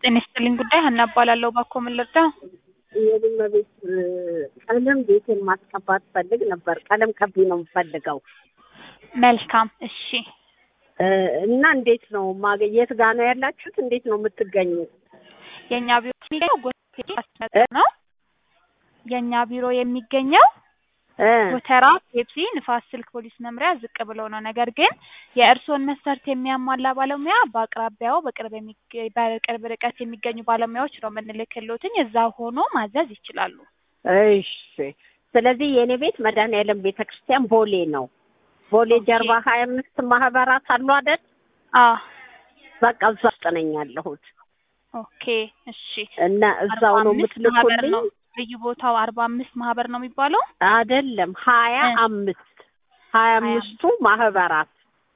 ጤና ይስጥልኝ ጉዳይ ሀና እባላለሁ። እባክዎ ምን ልርዳው? የቡና ቤት ቀለም ቤቴን ማስቀባት ፈልግ ነበር። ቀለም ቀቢ ነው የምፈልገው መልካም እሺ። እና እንዴት ነው ማገ- የት ጋ ነው ያላችሁት? እንዴት ነው የምትገኙት? የእኛ ቢሮ የሚገኘው ጎተራ አስተዳደር ነው። የእኛ ቢሮ የሚገኘው እ ጎተራ ፔፕሲ ንፋስ ስልክ ፖሊስ መምሪያ ዝቅ ብሎ ነው። ነገር ግን የእርስዎን መስፈርት የሚያሟላ ባለሙያ በአቅራቢያው በቅርብ የሚገ- በቅርብ ርቀት የሚገኙ ባለሙያዎች ነው የምንልክልዎትኝ። እዛ ሆኖ ማዘዝ ይችላሉ። እሺ። ስለዚህ የእኔ ቤት መድኃኔዓለም ቤተ ክርስቲያን ቦሌ ነው። ቦሌ ኦኬ። ጀርባ ሀያ አምስት ማህበራት አሉ አይደል? አ በቃ እዛ ውስጥ ነኝ ያለሁት ኦኬ እሺ። እና እዛው ነው 45 ማህበር የምትልኩልኝ? ነው ልዩ ቦታው አርባ አምስት ማህበር ነው የሚባለው። አይደለም ሀያ እ አምስት ሀያ አምስቱ ማህበራት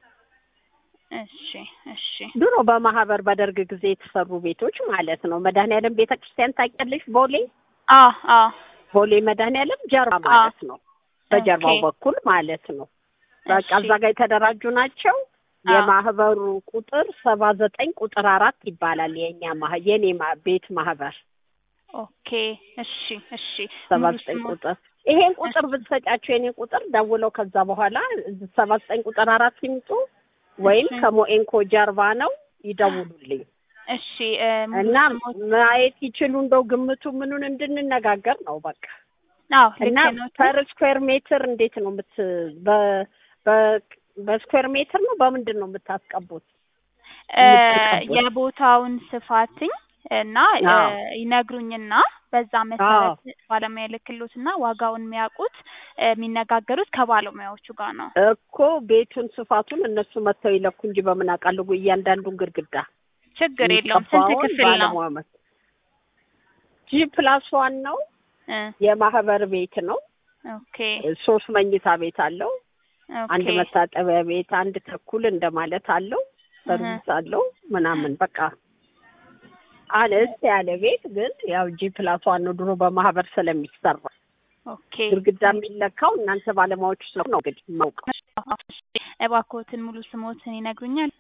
እሺ እሺ ድሮ በማህበር በደርግ ጊዜ የተሰሩ ቤቶች ማለት ነው። መድኃኔዓለም ቤተ ክርስቲያን ታውቂያለሽ? ቦሌ አ አ ቦሌ መድኃኔዓለም ጀርባ ማለት ነው። በጀርባው ኦኬ። በኩል ማለት ነው። በቃ እሺ እዛ ጋር የተደራጁ ናቸው። አ የማህበሩ ቁጥር ሰባ ዘጠኝ ቁጥር አራት ይባላል። የእኛ ማህ የኔ ማ- ቤት ማህበር ኦኬ እሺ እሺ ሰባ ሙሉ ዘጠኝ ስሙ ቁጥር ይሄን ቁጥር ብትሰጫቸው የኔ ቁጥር ደውለው ከዛ በኋላ ሰባ ዘጠኝ ቁጥር አራት ሲምጡ ወይም እሺ ከሞኤንኮ ጀርባ ነው ይደውሉልኝ እሺ እ ሙሉ እና ስሞት ማየት ይችሉ እንደው ግምቱ ምኑን እንድንነጋገር ነው በቃ አዎ እና ልክ ነው ፐር ስኩዌር ሜትር እንዴት ነው የምት በ በ በስኩዌር ሜትር ነው በምንድን ነው የምታስቀቡት እ የምትቀቡት? የቦታውን ስፋትኝ እና እ አዎ ይነግሩኝና በዛ አዎ መሰረት ባለሙያ ልክሎትና ዋጋውን የሚያውቁት እ የሚነጋገሩት ከባለሙያዎቹ ጋር ነው። እኮ ቤቱን ስፋቱን እነሱ መጥተው ይለኩ እንጂ በምን አውቃለሁ? እያንዳንዱን ግድግዳ ችግር የለውም። ስንት የሚቀባውን ክፍል ነው? ባለሙያ መ ጂ ፕላስ ዋን ነው። እ የማህበር ቤት ነው። ኦኬ ሶስት መኝታ ቤት አለው። አንድ ኦኬ መታጠቢያ ቤት፣ አንድ ተኩል እንደማለት አለው። እህ ሰርቪስ አለው ምናምን በቃ አነስ ያለ ቤት ግን ያው ጂ ፕላስ ዋን ነው። ድሮ በማህበር ስለሚሰራ ኦኬ ግድግዳ የሚለካው እናንተ ባለሙያዎች ስለሆነ ነው እንግዲህ የማውቀው። እሺ እባክዎትን ሙሉ ስሞትን ይነግሩኛል?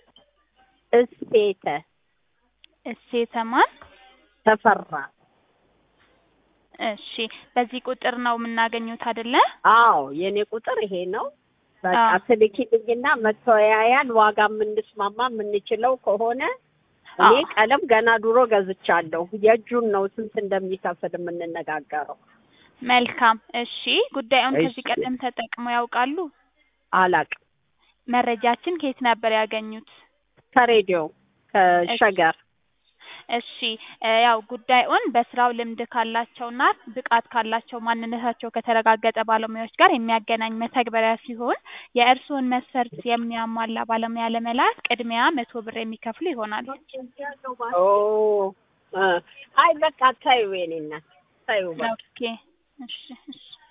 እስቴተ እሴተ ማን? ተፈራ። እሺ በዚህ ቁጥር ነው የምናገኙት አይደለ? አዎ የኔ ቁጥር ይሄ ነው። በቃ አዎ ትልኪልኝና መተወያያን ዋጋ የምንስማማ የምንችለው ከሆነ እኔ አዎ ቀለም ገና ድሮ ገዝቻለሁ። የእጁን ነው ስንት እንደሚከፍል የምንነጋገረው። መልካም እሺ ጉዳዩን ከዚህ እሺ ቀደም ተጠቅመው ያውቃሉ? አላቅም። መረጃችን ከየት ነበር ያገኙት? ከሬዲዮ እሺ ከሸገር እሺ እ ያው ጉዳዩን በስራው ልምድ ካላቸውና ብቃት ካላቸው ማንነታቸው ከተረጋገጠ ባለሙያዎች ጋር የሚያገናኝ መተግበሪያ ሲሆን የእርስዎን መስፈርት የሚያሟላ ባለሙያ ለመላክ ቅድሚያ መቶ ብር የሚከፍሉ ይሆናል። ኦ እ አይ በቃ ታዩ የኔ እናት ታዩ በቃ ኦኬ እሺ እሺ